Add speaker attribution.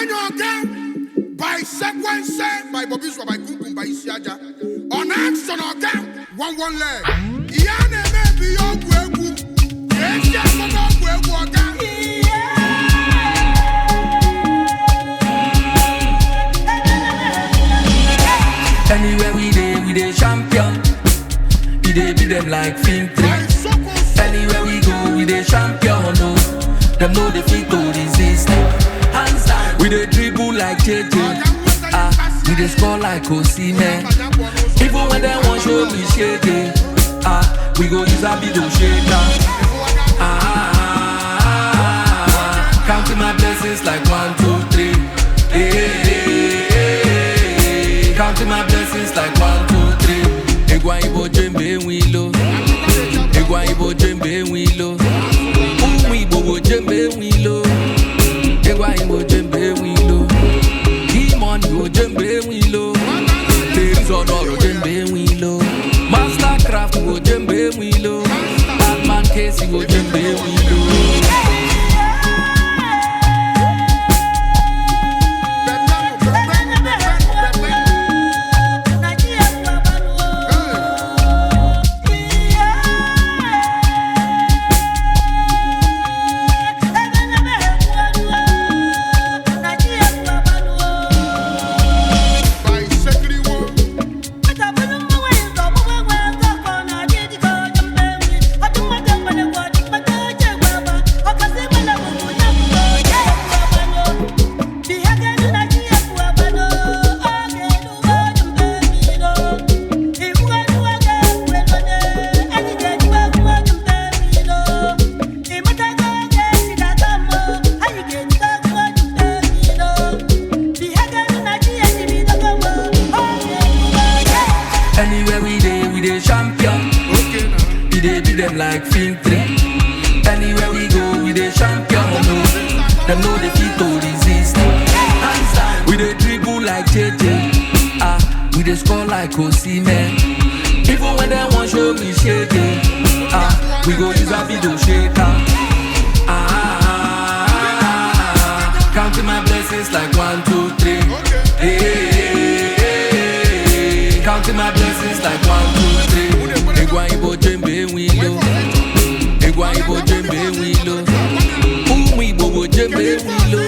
Speaker 1: Ọ̀nànyàn ọ̀gá by sequence by Bobby Swa by Kunkun by Isiaja. Ọ̀nà action ọ̀gá one one leg. Ìyá na-eme ebi ya ọgwụ egwu. Esi akụkọ ọgwụ egwu ọ̀gá.
Speaker 2: Anywhere we dey, we dey champion. We dey beat them like film
Speaker 1: By
Speaker 2: three.
Speaker 1: Soko
Speaker 2: Anywhere we go, we dey champion. No, them know the fit to resist. Hands down, we dey dribble like JJ. Ah, we dey score like Osimhen. Even when they want show me shake it, ah, we go use a bit of shaker. Ah, ah, ah, ah, counting my blessings like one, two, three. Hey, hey, hey, hey, counting my blessings like one, two, three. Egwa ibo jembe wilo, egwa ibo jembe wilo, umu ibo bo jembe wilo, egwa ibo jembe wilo, demon ibo jembe wilo. Ladies on ọ̀rọ̀ jembe wilo, mastercraft ibo jembe wilo, batman case ibo jembe wilo.
Speaker 1: by Sekiriwo.
Speaker 2: Anywhere we dey, we dey champion.
Speaker 1: Okay now.
Speaker 2: We dey beat them like film three. Anywhere we go, we dey champion. No, them know the fit to resist. Hands down, we dey dribble like JJ. Ah, we dey score like Osimhen. Even when they want show me shake it, ah, we go use a video shaker. Ah, ah, ah, ah, counting my blessings like one, two, three. Hey, hey, hey, hey, hey, counting my blessings like one, two, three. Egwa ibo jembe wilo, egwa ibo jembe wilo, umu ibo bo jembe wilo,